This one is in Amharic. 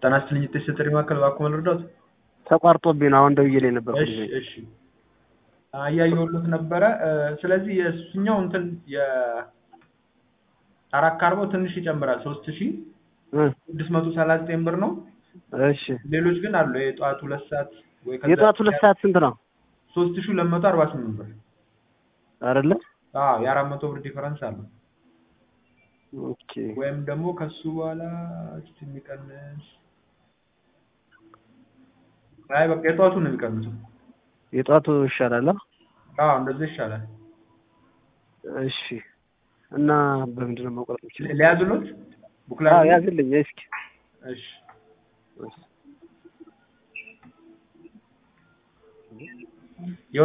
ጤና ይስጥልኝ የተሰጠኝ ማዕከል እባክዎ መርዳት? ተቋርጦብኝ ነው አሁን ደውዬ ላይ ነበር። እሺ እሺ እያየሁልዎት ነበረ። ስለዚህ የእሱኛው እንትን የአራት ከአርባው ትንሽ ይጨምራል ሶስት ሺ ስድስት መቶ ሰላሳ ዘጠኝ ብር ነው። እሺ ሌሎች ግን አሉ የጠዋት ሁለት ሰዓት ወይ ከዛ የጠዋት ሁለት ሰዓት ስንት ነው? ሶስት ሺ ሁለት መቶ አርባ ስምንት ብር አይደለ? አዎ የአራት መቶ ብር ዲፈረንስ አለው። ኦኬ ወይም ደግሞ ከሱ በኋላ እስቲ የሚቀንስ አይ በቃ የጠዋቱን ነው የሚቀንሰው። የጠዋቱ ይሻላል። አ? አዎ እንደዛ ይሻላል። እሺ እና በምንድን ነው መቁረጥ የምችለው? ሊያዝሎት ቡክላ አዎ ያዝልኝ እስኪ። እሺ እሺ